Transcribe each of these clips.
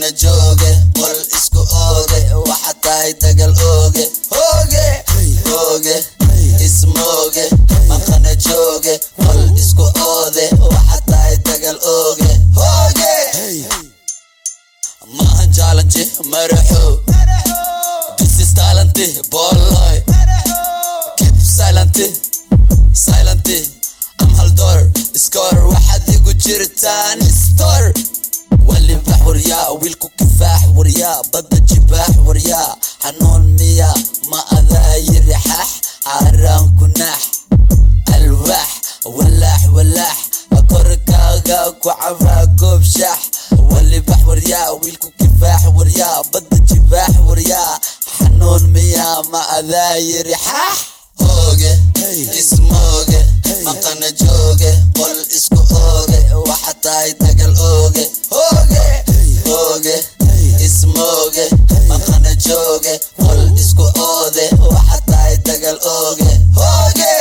maqana jooge qol isku ooge waxa tahay dagal ooge hooge hooge ismooge maqana jooge qol isku oode waxa tahay dagal ooge hooge maahan jaalanji maraxo this is talent booloy keep silent silent am haldoor score waxaad igu jirtaan store walibax waryaa wiilku kifaax waryaa badda jibaax waryaa xanuun miya ma adaa yiri xaax xaaraan ku naax alwaax walaax walaax korkaaga ku cabaa goob shaax walibax waryaa wiilku kifaax waryaa badda jibaax waryaa xanuun miya ma adaa yiri xaax hooge ismooge maqana jooge qol isku ooge waxa tahay dagal ooge hooge hooge ismooge maqana jooge qol isku oode waxa tahay dagal ooge hooge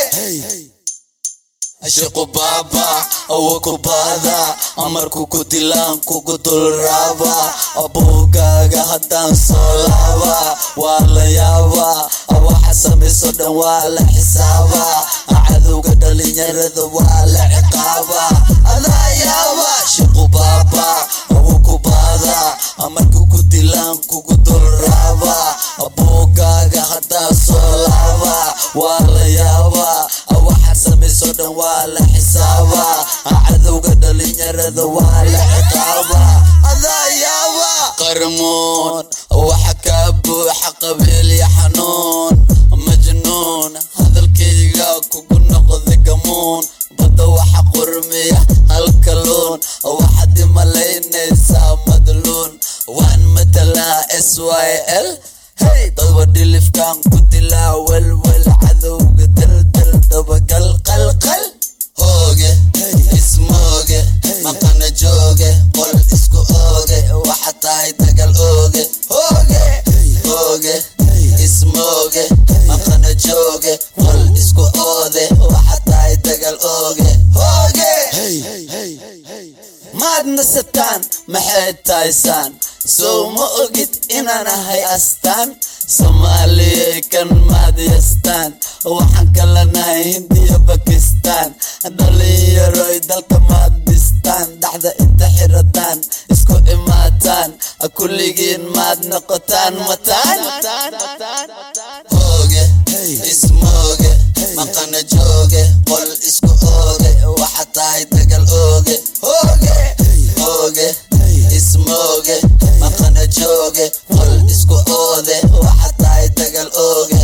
ashiqu baaba awo ku baada amarku ku dilaan kugu dulraaba abuugaaga haddaan soo laaba waa la yaaba waxa samayso dhan waa la xisaaba cadowga dhalinyarada waa la ciqaaba adaa yaaba shiqu baaba awo ku baada amarku ku dilaan kugu dulraaba abuugaaga haddaan soo laaba waa la yaaba waxa samayso dhan waa la xisaaba cadowga dhalinyarada waa la ciqaaba adaa yaaba qarmoon waxa kaa buuxa qabiil iyo xanuun majnuun hadalkayga kugu noqday gamuun badda waxa qurmiya halkaluun waxaad imalaynaysaa madluun waan matalaa s y l hey dadba dhilifkan ku dilaa welwel cadowga daldal dabagal qalqal hooge ismooge maqana jooge qol isku ooge waxa tahay dagal ooge hooge hooge ismooge maqana jooge qol isku oode waxa tahay dagal ooge hooge maad nasataan maxay tahaysaan sow ma ogid inaan ahay astaan soomaaliyay kan maad yastaan waxaan kala nahay hindiya bakistaan dhalinyaroy dalka maad dhistaan dhaxda inta xirataan isku imaataan kulligiin maad noqotaan mataan hooge ismooge maqana jooge qol isku ooge waxa tahay dagal ooge hooge hooge ismooge maqana jooge qol isku oode waxa tahay dagal ooge